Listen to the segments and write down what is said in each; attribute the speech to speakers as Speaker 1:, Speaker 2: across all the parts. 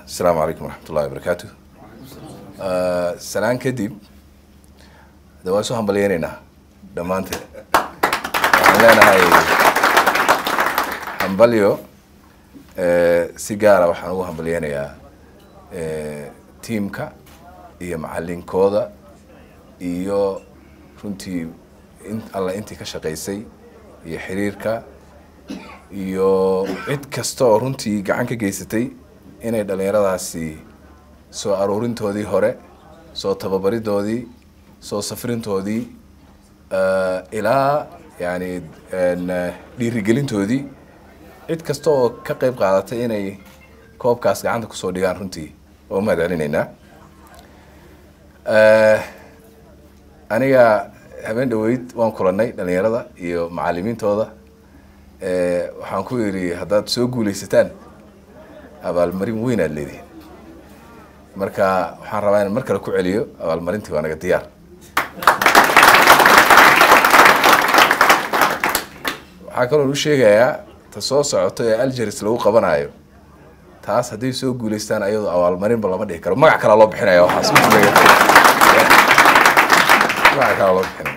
Speaker 1: asalaamu calaykum waraxmatullahi wabarakaatu salaan kadib de waan isu hambalyeyneynaa dhammaanteed waxaan leenahay hambalyo si gaara waxaan ugu hambalyeynayaa tiimka iyo macalinkooda iyo runtii in alla intii ka shaqaysay iyo xiriirka iyo cid kasta oo runtii gacan ka geysatay inay dhalinyaradaasi soo aruurintoodii hore soo tababaridoodii soo safrintoodii ilaa yani dhiirigelintoodii cid kasta oo ka qeyb qaadatay inay koobkaas gacanta kusoo dhigaan runtii oo mahad celinaynaa aniga habeen dhaweyd waan kulanay dhalinyarada iyo macalimiintooda waxaan ku yidhi haddaad soo guuleysataan abaalmarin weyn aad leedihin marka waxaan rabaa inaan mar kale ku celiyo abaalmarintii waa naga diyaar waxaa kaloo u sheegayaa ta soo socoto ee algeris lagu qabanayo taas hadday soo guuleystaan ayadoo abaalmarinba lama dhihi karo magac kalaa loo bixinaya waxaas magac kalaa loo bixinaya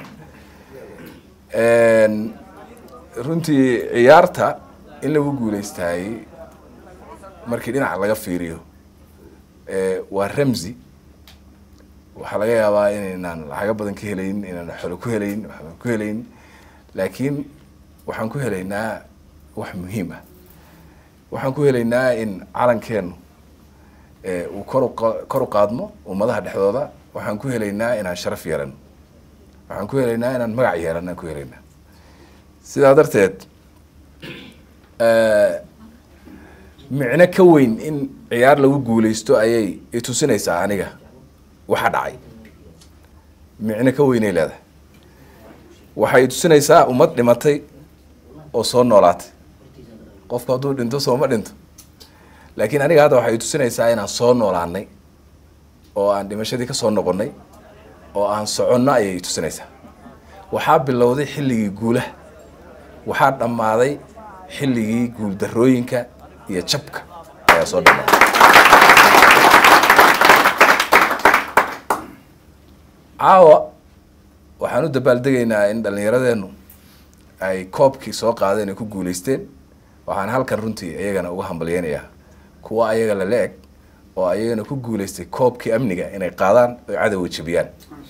Speaker 1: runtii ciyaarta in lagu guuleystaayey markii dhinaca laga fiiriyo waa ramsi waxaa laga yaabaa inaynaan lacago badan ka helayn inaan xolo ku helayn waxba ku helayn laakiin waxaan ku helaynaa wax muhiim ah waxaan ku helaynaa in calankeenu uu koru kor u qaadmo ummadaha dhexdooda waxaan ku helaynaa inaan sharaf yeelano waxaan ku helaynaa inaan magac yeelano aan ku helaynaa sidaa darteed micno ka weyn in ciyaar lagu guuleysto ayay itusinaysaa aniga waxa dhacay micno ka weynay leedahay waxay itusinaysaa ummad dhimatay oo soo noolaatay qofku hadduu dhinto sooma dhinto laakiin aniga hadda waxay itusinaysaa inaan soo noolaanay oo aan dhimashadii ka soo noqonnay oo aan soconno ayay itusinaysaa waxaa bilowday xilligii guulaha waxaa dhammaaday xilligii guuldarooyinka iyo jabka ayaa soo dhammaaday caawa waxaan u dabaaldegaynaa in dhallinyaradeenu ay koobkii soo qaadeen ay ku guuleysteen waxaan halkan runtii iyagana uga hambalyeynayaa kuwa ayaga lala eg oo ayagana ku guuleystay koobkii amniga inay qaadaan oy cadowga jebiyaan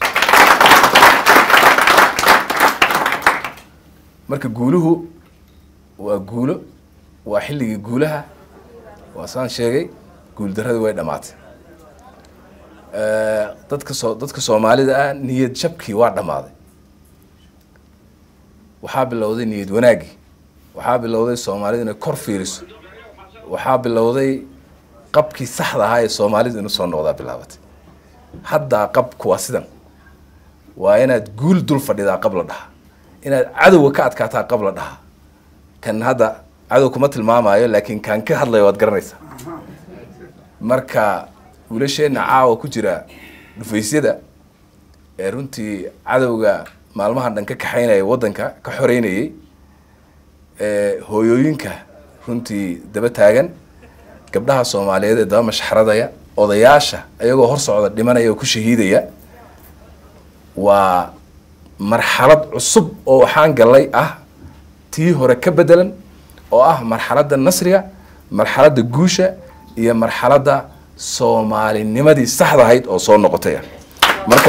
Speaker 1: marka guuluhu waa guulo waa xilligii guulaha waa saan sheegay guuldaradii way dhamaatay dadka soo dadka soomaalida ah niyad jabkii waa dhammaaday waxaa bilowday niyad wanaaggii waxaa bilowday soomaalida inay kor fiiriso waxaa bilowday qabkii saxda ahaa ee soomaalida inu soo noqdaa bilaabatay haddaa qabku waa sidan waa inaad guul dul fadhidaa qab la dhaha inaad cadowga ka adkaataa qab la dhaha kan hadda cadow kuma tilmaamayo laakiin kaan ka hadlayo waad garanaysaa marka wiilasheenna caawa ku jira dhufaysyada ee runtii cadowga maalmahan dhan ka kaxaynaya waddanka ka xoreynayay hooyooyinka runtii daba taagan gabdhaha soomaaliyeed ee daba mashxaradaya odayaasha ayagoo hor socda dhimanaya oo ku shahiidaya waa marxalad cusub oo waxaan gallay ah tii hore ka bedelan oo ah marxaladda nasriga marxaladda guusha iyo marxaladda soomaalinimadii saxda ahayd oo soo noqotay marka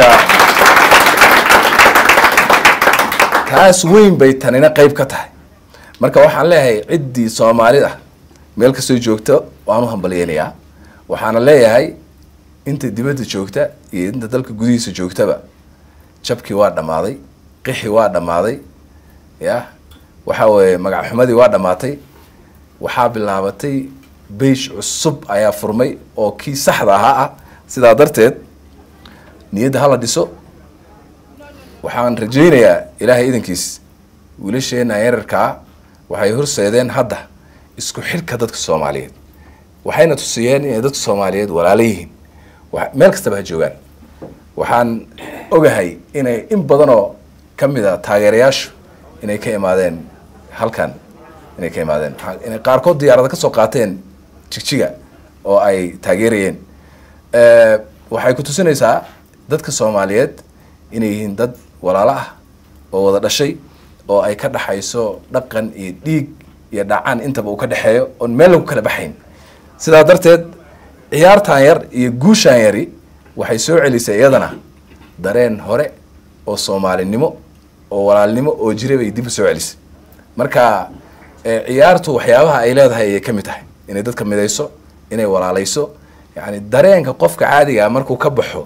Speaker 1: taas weyn bay tanina qeyb ka tahay marka waxaan leeyahay ciddii soomaalida meel kastoo joogta waan u hambalyeynayaa waxaana leeyahay inta dibadda joogta iyo inta dalka gudihiisa joogtaba jabkii waa dhammaaday qixi waa dhammaaday ya waxaa weeye magacxumadii waa dhammaatay waxaa bilaabatay beish cusub ayaa furmay oo kii saxda ahaa ah sidaa darteed niyadda hala dhiso waxaan rajaynayaa ilaahay idankiis wiilasheena yararkaa waxay horseedeen hadda isku xidhka dadka soomaaliyeed waxayna tusiyeen inay dadka soomaaliyeed walaalo yihiin meel kastaba ha joogaan waxaan ogahay inay in badanoo ka mid a taageerayaashu inay ka imaadeen halkan inay ka imaadeen inay qaarkood diyaarada ka soo qaateen jigjiga oo ay taageerayeen waxay ku tusinaysaa dadka soomaaliyeed inay yihiin dad walaalo ah oo wada dhashay oo ay ka dhaxayso dhaqan iyo dhiig iyo dhacaan intaba uu ka dhexeeyo oon meel lagu kala baxayn sidaa darteed ciyaartan yar iyo guushaan yari waxay soo celisay iyadana dareen hore oo soomaalinimo oo walaalnimo oo jira bay dib u soo celisay marka ciyaartu waxyaabaha ay leedahay ayay ka mid tahay inay dadka midayso inay walaalayso yani dareenka qofka caadigaa markuu ka baxo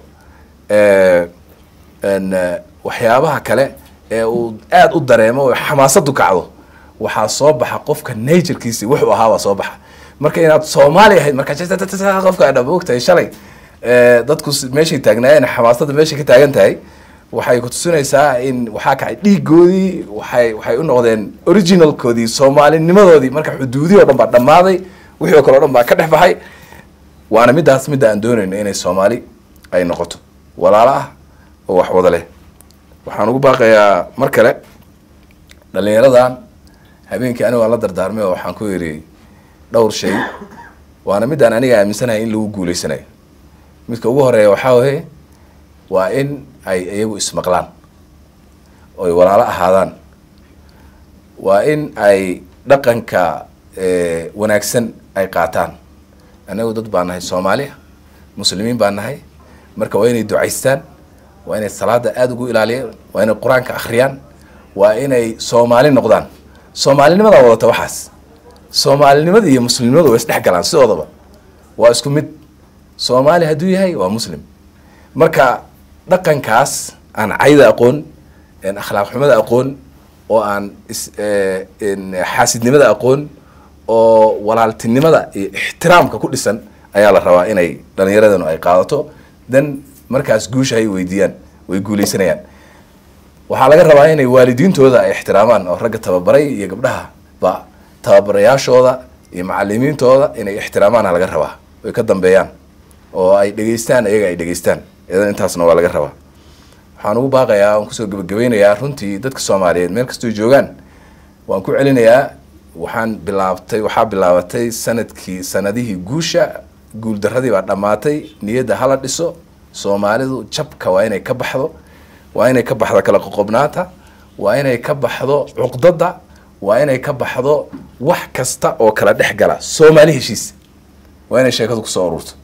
Speaker 1: waxyaabaha kale ee uu aada u dareemo oo xamaasadu kacdo waxaa soo baxa qofka naturkiisi wuxuu ahaabaa soo baxa marka inaad soomaali ahayd marka qofka dha ogtahay shalay dadku meeshay taagnaayeen xamaasada meeshay ka taagan tahay waxay kutusinaysaa in waxaa kacay dhiigoodii waxay waxay u noqdeen originalkoodii soomaalinimadoodii marka xuduudii o dhan baa dhammaaday wixii o kale o dhan baa ka dhex baxay waana middaas midda aan doonayno inay soomaali ay noqoto walaalo ah oo wax wada leh waxaan ugu baaqayaa mar kale dhalinyaradan habeenkii anigo aan la dardaarmay oo waxaan ku yidhi dhowr shay waana midaan aniga aaminsanahay in lagu guuleysanayo midka ugu horeeya waxaa waye waa in ay iyagu ismaqlaan oo ay walaalo ahaadaan waa in ay dhaqanka wanaagsan ay qaataan anagu dad baa nahay soomaaliya muslimiin baa nahay marka waa inay ducaystaan waa inay salaada aada ugu ilaaliyaan waa inay qur-aanka akhriyaan waa inay soomaali noqdaan soomaalinimadaa wadata waxaas soomaalinimada iyo muslimnimadu way isdhex galaan sidoodaba waa isku mid soomaali hadduu yahay waa muslim marka dhaqankaas aan cayda aqoon akhlaaq xumada aqoon oo aan xaasidnimada aqoon oo walaaltinimada iyo ixtiraamka ku dhisan ayaa la rabaa inay dhalinyaradanu ay qaadato dan markaas guusha ay weydiiyaan way guuleysanayaan waxaa laga rabaa inay waalidiintooda ay ixtiraamaan oo ragga tababaray iyo gabdhaha ba tababarayaashooda iyo macalimiintooda inay ixtiraamaana laga rabaa way ka dambeeyaan oo ay dhegeystaan iyaga ay dhegeystaan iyadan intaasna waa laga rabaa waxaan ugu baaqayaa waan kusoo gebagabeynayaa runtii dadka soomaaliyeed meel kastoo joogaan waan ku celinayaa waxaan bilaabtay waxaa bilaabatay sanadkii sanadihii guusha guuldaradii baa dhammaatay niyadda hala dhiso soomaalidu jabka waa inay ka baxdo waa inay ka baxdo kala qoqobnaanta waa inay ka baxdo cuqdada waa inay ka baxdo wax kasta oo kala dhex gala soomaali heshiis waa inay sheekadu kusoo ururto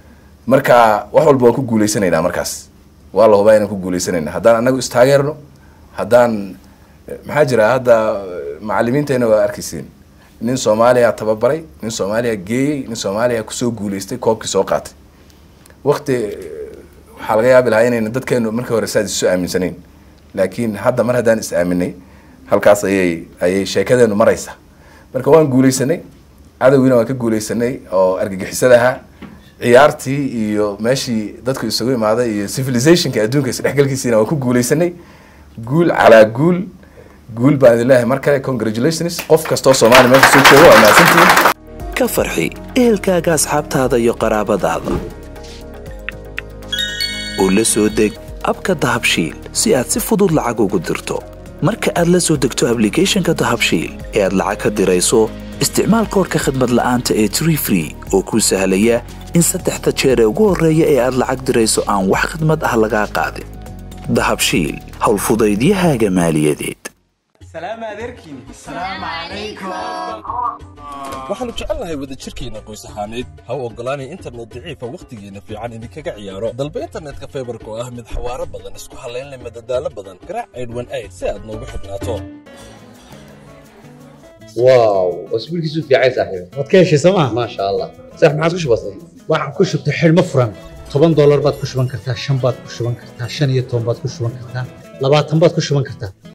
Speaker 1: marka wax walba waan ku guuleysanaynaa markaas waa la hubaa inaan ku guuleysanayna haddaan anagu istaageerno haddaan maxaa jira hadda macalimiintayna waa arkayseen nin soomaaliya tababaray nin soomaaliya geeyey nin soomaaliya kusoo guuleystay koobkii soo qaatay wakti waxaa laga yaabi lahaa inayna dadkeenu markii hore saas isu aaminsanayn laakiin hadda mar haddaan is aaminay halkaas ayay ayay sheekadeenu maraysa marka waan guuleysanay cadowgiina waan ka guuleysanay oo argagixisada ahaa ciyaartii iyo meeshii dadku isugu imaaday iyo civilizationka adduunka isdhexgalkiisiina waan ku guuleysanay guul calaa guul guul baan idin leeyahay mar kale congratulations qof kastoo soomaaliya meesha soo jooga waa mahadsantihiin
Speaker 2: ka farxi ehelkaaga asxaabtaada iyo qaraabadaada oo la soo deg abka dahabshiil si aad si fudud lacag ugu dirto marka aad la soo degto ablicathonka dahabshiil ee aad lacag ka dirayso isticmaal koorka khadmad la'aanta ee tree free oo kuu sahlaya in saddexda jeer ee ugu horreeya ee aad lacag dirayso aan wax khidmad ah lagaa qaadin dahabshiil howlfudaydiyahaaga maaliyadeed
Speaker 3: waxaannu jecelnahay wadajirkeenna qoys ahaaneed ha u oggolaanay internet daciifa wakhtigeenna fiican idinkaga ciyaaro dalba internetka faybarka oo ah mid xawaaro badan isku hallaynleh madadaalo badan garaac aydhwan ayd si aad noogu xidhnaato
Speaker 4: واو اسبوعك في عايز صاحبي
Speaker 5: waad ka heshay sooma
Speaker 4: ما شاء الله صح ما عاد وش بصير
Speaker 5: waxaan ku shubtay xidhmo furan toban doolar baad ku shuban kartaa shan baad ku shuban kartaa shan iyo toban baad ku shuban kartaa labaatan baad ku shuban kartaa